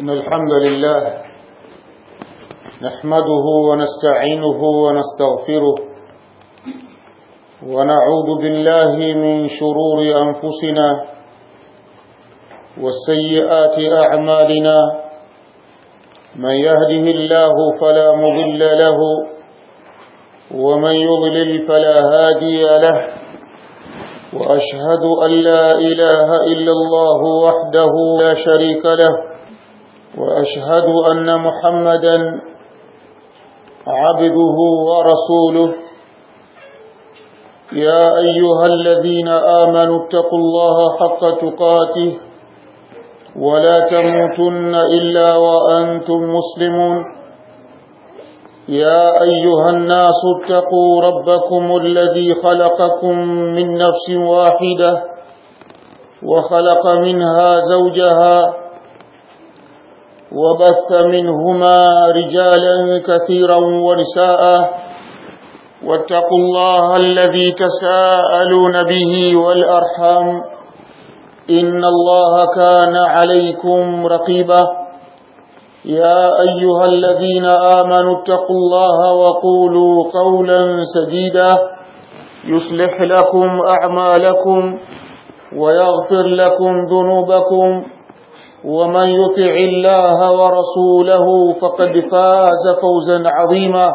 إن الحمد لله نحمده ونستعينه ونستغفره ونعوذ بالله من شرور أنفسنا والسيئات أعمالنا من يهده الله فلا مضل له ومن يضلل فلا هادي له وأشهد أن لا إله إلا الله وحده لا شريك له وأشهد أن محمدا عبده ورسوله يا أيها الذين آمنوا اتقوا الله حق تقاته ولا تموتن إلا وأنتم مسلمون يا أيها الناس اتقوا ربكم الذي خلقكم من نفس واحدة وخلق منها زوجها وبث منهما رجالا كثيرا ونساء واتقوا الله الذي تساءلون به والأرحام إن الله كان عليكم رقيبا يا أيها الذين آمنوا اتقوا الله وقولوا قولا سديدا يصلح لكم أعمالكم ويغفر لكم ذنوبكم ومن يطع الله ورسوله فقد فاز فوزا عظيما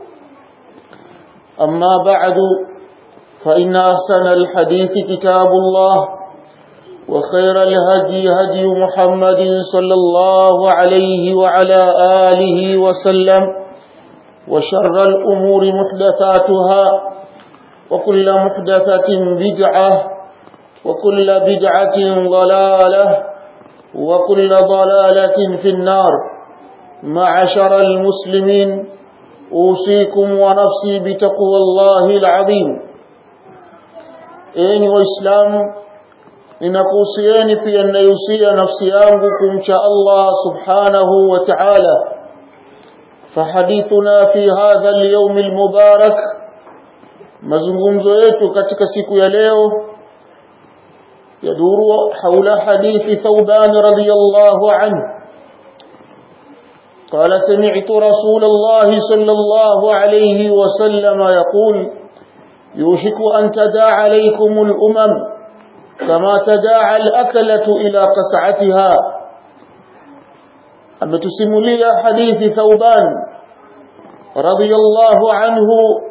أما بعد فإن أحسن الحديث كتاب الله وخير الهدي هدي محمد صلى الله عليه وعلى آله وسلم وشر الأمور محدثاتها وكل محدثة بدعة وكل بدعة ضلالة وكل ضلالة في النار معشر المسلمين أوصيكم ونفسي بتقوى الله العظيم أين وإسلام ninakuhusieni pia ninayohusia nafsi yangu kumcha Allah subhanahu wa ta'ala fahadithuna fi hadha al-yawm al-mubarak mazungumzo yetu katika siku ya leo yaduru haula hadithi Thawban radiyallahu anhu قال سمعت رسول الله صلى الله عليه وسلم يقول يوشك أن تداعى عليكم الأمم كما تداعى الأكلة إلى قسعتها أمتسملي حديث ثوبان رضي الله عنه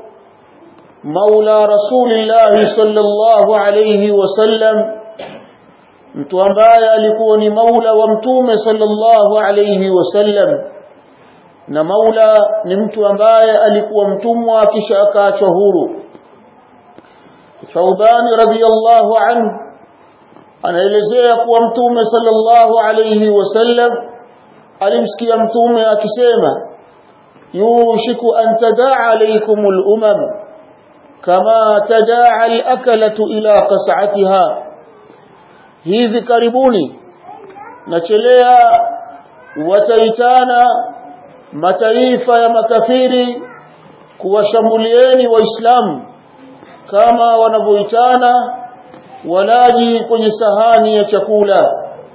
مولى رسول الله صلى الله عليه وسلم mtu ambaye alikuwa ni maula wa mtume sallallahu alayhi wasallam na maula ni mtu ambaye alikuwa mtumwa kisha akaachwa huru Thauban radhiyallahu anhu anaelezea kuwa mtume sallallahu alayhi wasallam alimsikia mtume akisema yushiku an tadaa alaykum al-umam kama tadaa al-akalatu ila qas'atiha hivi karibuni nachelea wataitana mataifa ya makafiri kuwashambulieni waislamu kama wanavyoitana walaji kwenye sahani ya chakula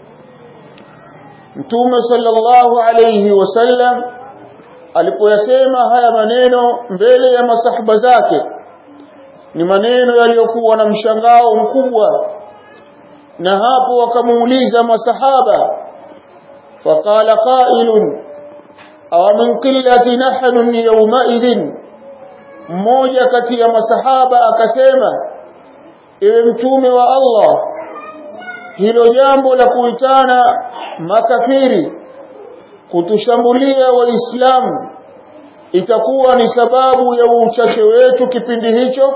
Mtume sallallahu alayhi wasallam alipoyasema haya maneno mbele ya masahaba zake ni maneno yaliyokuwa na mshangao mkubwa na hapo wakamuuliza masahaba faqala qailun aw min qillati nahnu yawma idhin mmoja kati ya masahaba akasema ewe mtume wa Allah hilo jambo la kuitana makafiri kutushambulia waislamu itakuwa ni sababu ya uchache wetu kipindi hicho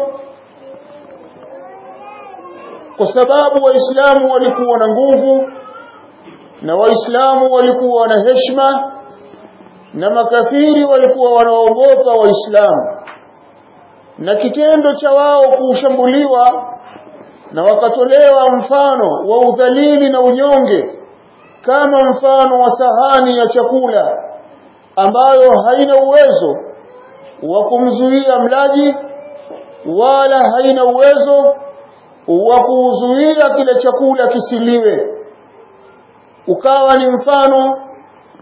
kwa sababu waislamu walikuwa na nguvu na waislamu walikuwa na heshima na makafiri walikuwa wanaogopa waislamu na kitendo cha wao kushambuliwa na wakatolewa mfano wa udhalili na unyonge kama mfano wa sahani ya chakula ambayo haina uwezo wa kumzuia mlaji wala haina uwezo wa kuzuia kile chakula kisiliwe ukawa ni mfano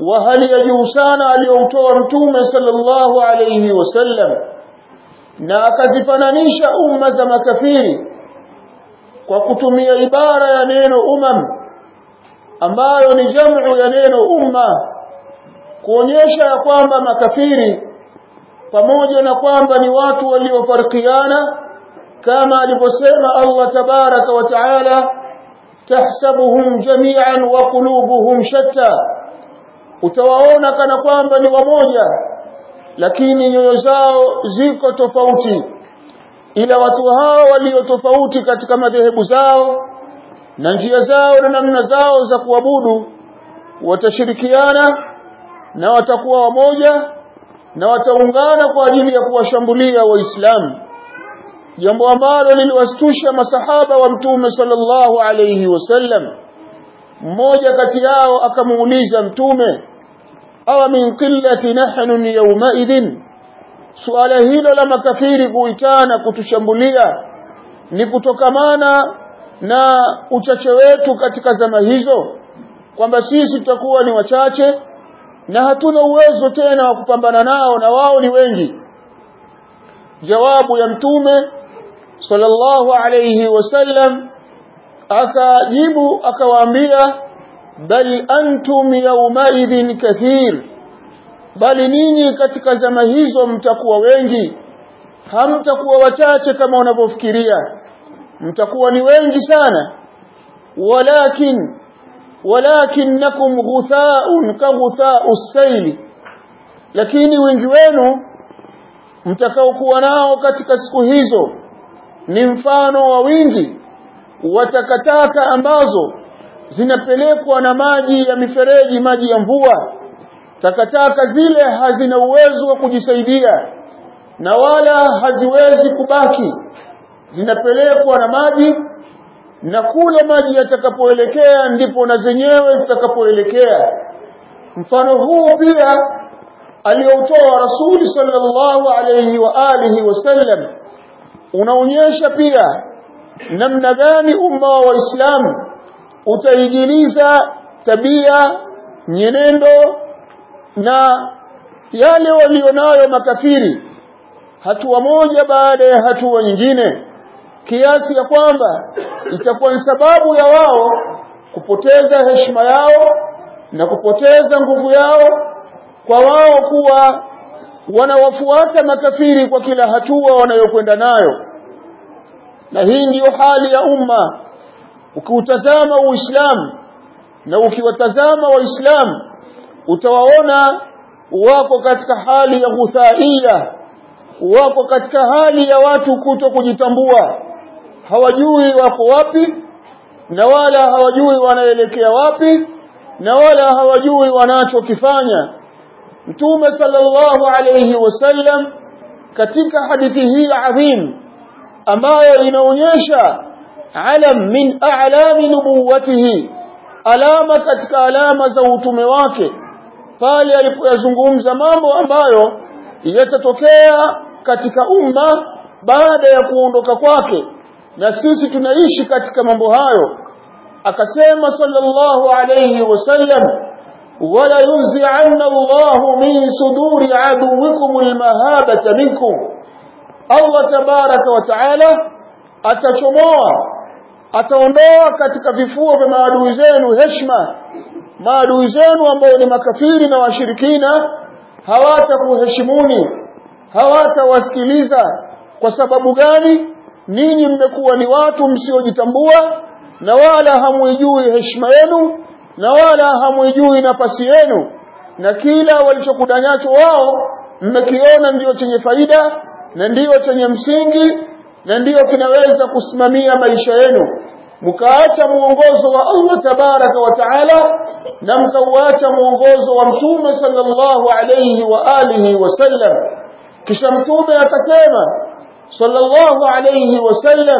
wa hali ya juu sana aliyoutoa mtume sallallahu alayhi wasallam na akazifananisha umma za makafiri kwa kutumia ibara ya neno umam ambayo ni jamu ya neno umma kuonyesha ya kwamba makafiri pamoja na kwamba ni watu waliofarikiana kama alivyosema Allah tabaraka wa taala tahsabuhum jami'an wa qulubuhum shatta utawaona kana kwamba ni wamoja lakini nyoyo zao ziko tofauti ila watu hao walio tofauti katika madhehebu zao na njia zao na namna zao za kuabudu watashirikiana na watakuwa wamoja na wataungana kwa ajili ya kuwashambulia waislamu jambo ambalo liliwastusha masahaba wa mtume sallallahu alayhi wasallam mmoja kati yao akamuuliza mtume awa min qillati nahnu yawmaidhin suala hilo la makafiri kuitana kutushambulia ni kutokamana na uchache wetu katika zama hizo kwamba sisi tutakuwa ni wachache na hatuna uwezo tena wa kupambana nao na wao ni wengi jawabu ya mtume sallallahu alayhi wasallam akajibu akawaambia bal antum yawmaidhin kathir bali ninyi katika zama hizo mtakuwa wengi hamtakuwa wachache kama unavyofikiria mtakuwa ni wengi sana walakin walakinnakum ghutha'un ka ghutha'us sayli lakini wengi wenu mtakaokuwa nao katika siku hizo ni mfano wa wingi wa takataka ambazo zinapelekwa na maji ya mifereji maji ya mvua takataka zile hazina uwezo wa kujisaidia na wala haziwezi kubaki zinapelekwa na maji na kule maji yatakapoelekea ndipo na zenyewe zitakapoelekea mfano huu pia aliyoutoa rasuli sallallahu alayhi wa alihi wasallam unaonyesha pia namna gani umma wa waislamu utaigiliza tabia nyenendo na yale walionayo makafiri hatua moja baada ya hatua nyingine kiasi ya kwamba itakuwa ni sababu ya wao kupoteza heshima yao na kupoteza nguvu yao kwa wao kuwa wanawafuata makafiri kwa kila hatua wanayokwenda nayo na hii ndiyo hali ya umma ukiutazama uislamu na ukiwatazama waislamu utawaona wako katika hali ya ghuthaia wako katika hali ya watu kuto kujitambua hawajui wako wapi na wala hawajui wanaelekea wapi na wala hawajui wanachokifanya mtume sallallahu alayhi wasallam katika hadithi hii adhim ambayo inaonyesha alam min a'lami nubuwatihi alama katika alama za utume wake pale alipoyazungumza mambo ambayo yatatokea katika umma baada ya kuondoka kwake na sisi tunaishi katika mambo hayo akasema sallallahu alayhi wasallam wala yunzi'anna Allahu min suduri aduwikum almahabata minkum Allah tabaraka wa taala atachomoa ataondoa katika vifua vya maadui zenu heshima maadui zenu ambao ni makafiri na washirikina hawatakuheshimuni hawatawasikiliza kwa sababu gani ninyi mmekuwa ni watu msiojitambua na wala hamuijui heshima yenu na wala hamuijui nafasi yenu na kila walichokudanyacho wao mmekiona ndiyo chenye faida na ndiyo chenye msingi na ndiyo kinaweza kusimamia maisha yenu mkaacha muongozo wa Allah tabaraka wa taala na mkauacha muongozo wa mtume sallallahu alayhi wa alihi wasallam kisha mtume akasema sallallahu alayhi wasallam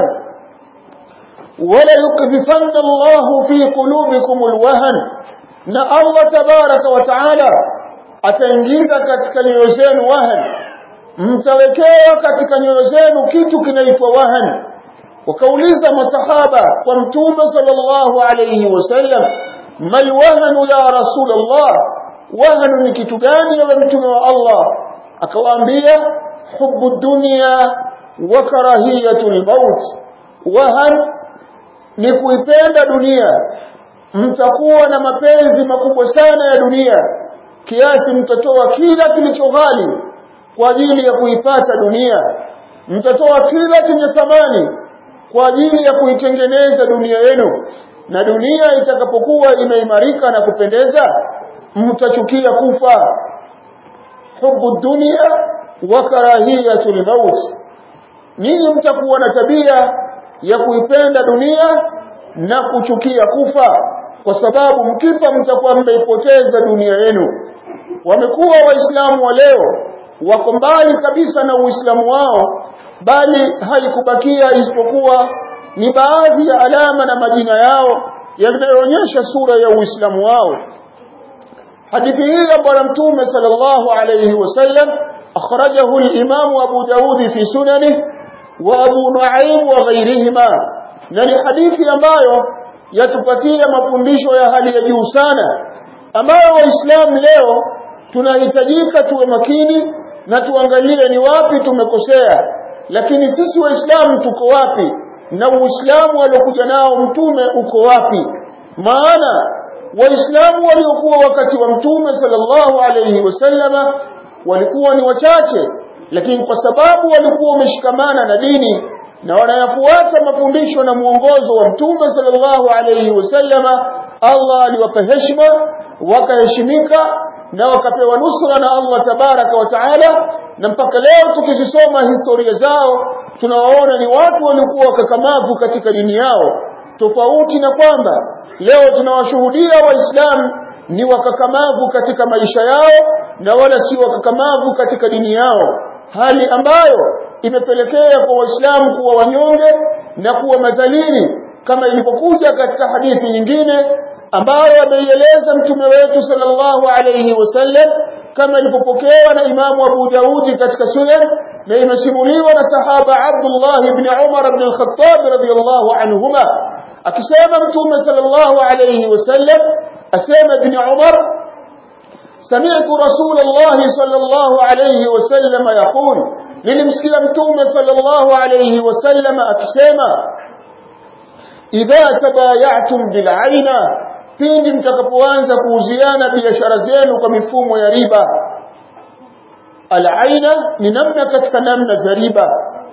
wala yukdhifanna Allah fi qulubikum alwahan na Allah tabaraka wa taala ataingiza katika nyoyo zenu wahan mtawekewa katika nyoyo zenu kitu kinaitwa wahan wakauliza masahaba kwa mtume sallallahu alayhi wasallam mal wahanu ya rasulullah wahanu ni kitu gani ewe mtume wa Allah akawaambia hubu dunya wa karahiyatul maut wahan ni kuipenda dunia mtakuwa na mapenzi makubwa sana ya dunia kiasi mtatoa kila kilicho ghali kwa ajili ya kuipata dunia mtatoa kila chenye thamani kwa ajili ya kuitengeneza dunia yenu na dunia itakapokuwa imeimarika na kupendeza mtachukia kufa hubu dunia wa karahiyatul maut ninyi mtakuwa na tabia ya kuipenda dunia na kuchukia kufa kwa sababu mkifa mtakuwa mmeipoteza dunia yenu wamekuwa waislamu wa leo wako mbali kabisa na uislamu wao bali haikubakia isipokuwa ni baadhi ya alama na majina yao yanayoonyesha sura ya uislamu wao hadithi hii ya bwana mtume sallallahu alayhi wasallam akhrajahu al-imam Abu Daud fi sunanihi wa Abu Nu'aym wa ghayrihima na ni hadithi ambayo yatupatia mafundisho ya hali ya juu sana ambayo waislamu leo tunahitajika tuwe makini na tuangalie ni wapi tumekosea lakini sisi waislamu tuko wapi na uislamu aliokuja nao mtume uko wapi maana waislamu waliokuwa wakati wa mtume sallallahu alayhi wasallama walikuwa ni wachache lakini kwa sababu walikuwa wameshikamana na dini na wanayafuata mafundisho na mwongozo wa mtume sallallahu alayhi wasallama Allah aliwapa heshima wakaheshimika na wakapewa nusra na Allah tabaraka wa taala na mpaka leo tukizisoma historia zao tunawaona ni watu waliokuwa wakakamavu katika dini yao tofauti na kwamba leo tunawashuhudia waislamu ni wakakamavu katika maisha yao na wala si wakakamavu katika dini yao hali ambayo imepelekea kwa waislamu kuwa wanyonge na kuwa madhalili kama ilivyokuja katika hadithi nyingine ambayo ameieleza mtume wetu sallallahu alayhi wasallam kama ilipopokewa na imamu Abu Daudi katika sunan na imesimuliwa na sahaba Abdullah ibn Umar ibn al-Khattab radiyallahu anhuma akisema mtume sallallahu alayhi wasallam asema ibn Umar سمعت رسول الله صلى الله عليه وسلم يقول للمسكين متومة صلى الله عليه وسلم أكسيما إذا تبايعتم بالعين pindi mtakapoanza kuuziana biashara zenu kwa mifumo ya riba alaina ni namna katika namna za riba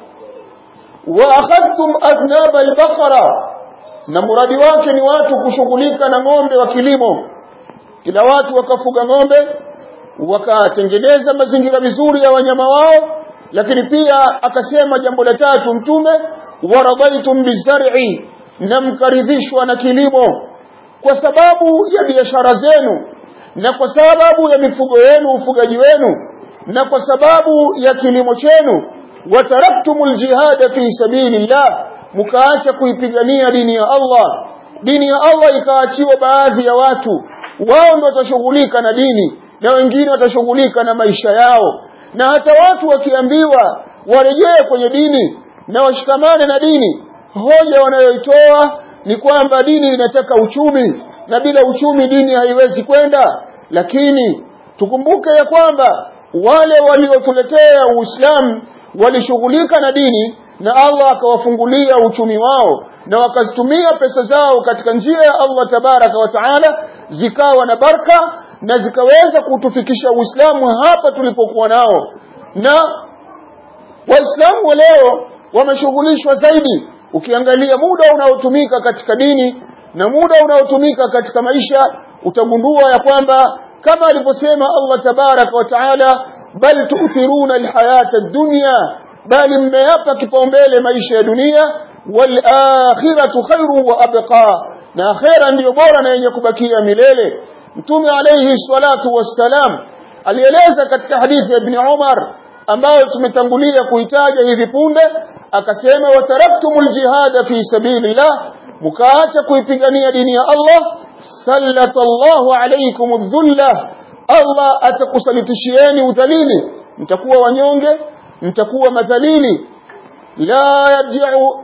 wa akhadhtum adnab albaqara na muradi wake ni watu kushughulika na ng'ombe wa kilimo kila watu wakafuga ng'ombe wakatengeneza mazingira vizuri ya wanyama wao lakini pia akasema jambo la tatu mtume waradaitum bizar'i na mkaridhishwa na kilimo kwa sababu ya biashara zenu na kwa sababu ya mifugo yenu ufugaji wenu na kwa sababu ya kilimo chenu wataraktumul jihada fi sabilillah mkaacha kuipigania dini ya Allah dini ya Allah ikaachiwa baadhi ya watu wao ndio watashughulika na dini na wengine watashughulika na maisha yao na hata watu wakiambiwa warejee kwenye dini na washikamane na dini hoja wanayoitoa ni kwamba dini inataka uchumi na bila uchumi dini haiwezi kwenda lakini tukumbuke ya kwamba wale waliotuletea Uislamu walishughulika na dini na Allah akawafungulia uchumi wao na wakazitumia pesa zao katika njia ya Allah tabaraka wa taala zikawa na baraka na zikaweza kutufikisha Uislamu hapa tulipokuwa nao na Waislamu wa leo wameshughulishwa zaidi ukiangalia muda unaotumika katika dini na muda unaotumika katika maisha utagundua ya kwamba kama alivyosema Allah tabaraka wa taala bal tu'thiruna alhayata ad-dunya bali mmeyapa kipaumbele maisha ya dunia wal akhiratu khairu wa abqa na akhira ndiyo bora na yenye kubakia milele mtume alayhi salatu wassalam alieleza katika hadithi ya ibn Umar ambayo tumetangulia kuitaja hivi punde akasema wataraktumul jihada fi sabilillah mkaacha kuipigania dini ya Allah sallatallahu alaykum adh-dhulla Allah atakusalitishieni udhalili mtakuwa wanyonge mtakuwa madhalili la yarji'u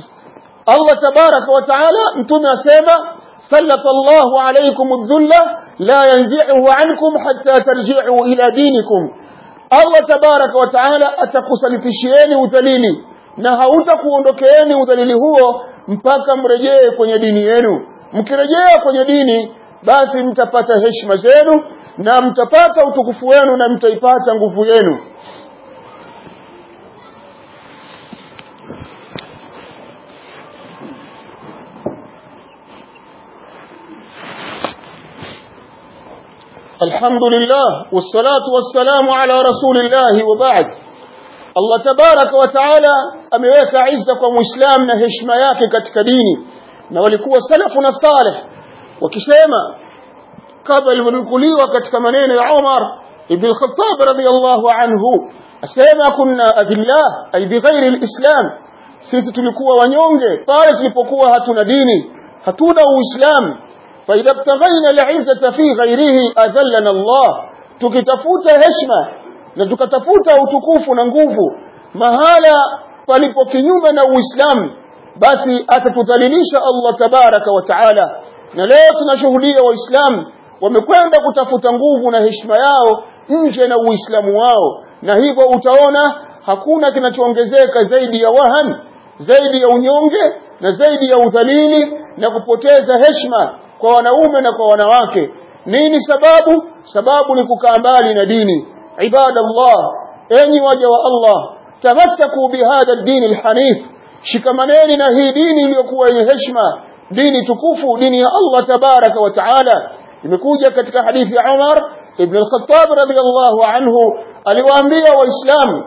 Allah tabaraka wa taala mtume asema sallatallahu alaykum adh-dhulla la yanzi'uhu ankum hatta tarji'u ila dinikum Allah tabaraka wa taala atakusalitishieni udhalili na hautakuondokeeni udhalili huo mpaka mrejee kwenye dini yenu mkirejea kwenye dini basi mtapata heshima zenu na mtapata utukufu wenu na mtaipata nguvu yenu الحمد لله والصلاة والسلام على رسول الله وبعد Allah tabaraka wa taala ameweka izza kwa muislam na heshima yake katika dini na walikuwa salafu na salih wakisema kabla ilivyonukuliwa katika maneno ya Umar ibn al-Khattab radiyallahu anhu asema kunna adillah ay bighairi al-islam sisi tulikuwa wanyonge pale tulipokuwa hatuna dini hatuna uislamu fa idha btaghaina al-izzata fi ghairihi adallana Allah tukitafuta heshima na tukatafuta utukufu na nguvu mahala palipo kinyume na Uislamu basi atatudhalilisha Allah tabaraka wa taala na leo tunashuhudia waislamu wamekwenda kutafuta nguvu na heshima yao nje na Uislamu wao na hivyo utaona hakuna kinachoongezeka zaidi ya wahan zaidi ya unyonge na zaidi ya udhalili na kupoteza heshima kwa wanaume na kwa wanawake nini sababu sababu ni kukaa mbali na dini عباد الله enyi waja wa Allah tamassaku bihadha ad-din al-hanif shikamaneni na hii dini iliyokuwa yenye heshima dini tukufu dini ya Allah tabaraka wa taala imekuja katika hadithi ya Umar ibn al-Khattab radiyallahu anhu aliwaambia waislamu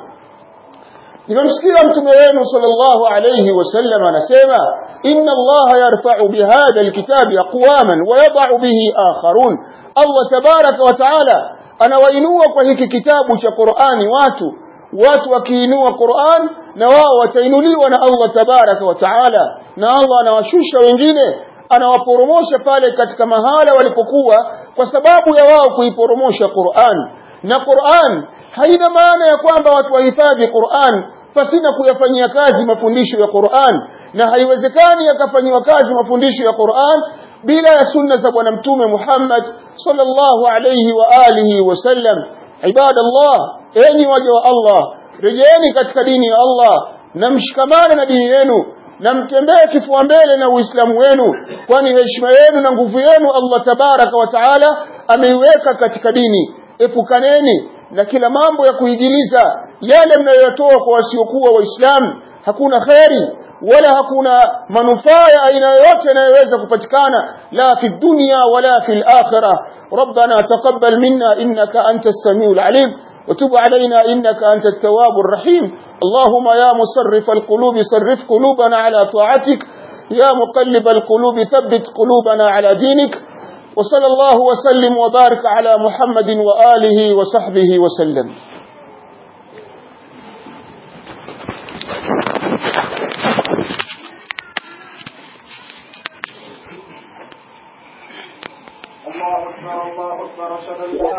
nimemsikia mtume wenu sallallahu alayhi wasallam anasema inna Allah yarfa'u bihadha al-kitabi aqwaman wa yad'u bihi akharun Allah tabaraka wa taala anawainua kwa hiki kitabu cha Qur'ani watu watu wakiinua Qur'an na wao watainuliwa na Allah tabaraka wa taala na Allah anawashusha wengine anawaporomosha pale katika mahala walipokuwa kwa sababu ya wao kuiporomosha Qur'an na Qur'an haina maana ya kwamba watu wahifadhi Qur'an pasina kuyafanyia kazi mafundisho ya Qur'an na haiwezekani yakafanyiwa kazi mafundisho ya Qur'an bila ya sunna za bwana mtume Muhammad sallallahu alayhi wa alihi wasallam ibadallah enyi waja wa Allah rejeeni katika dini ya Allah na mshikamane na dini yenu na mtembee kifua mbele na uislamu wenu kwani heshima yenu na nguvu yenu Allah tabaraka wa taala ameiweka katika dini epukaneni na kila mambo ya kuigiliza yale mnayoyatoa kwa wasiokuwa waislamu hakuna kheri wala hakuna manufaa ya aina yoyote yanayoweza kupatikana la fi dunya wala fi al-akhirah ربنا تقبل منا إنك أنت السميع العليم وتب علينا إنك أنت التواب الرحيم اللهم يا مصرف القلوب صرف قلوبنا على طاعتك يا مقلب القلوب ثبت قلوبنا على دينك وصلى الله وسلم وبارك على محمد وآله وصحبه وسلم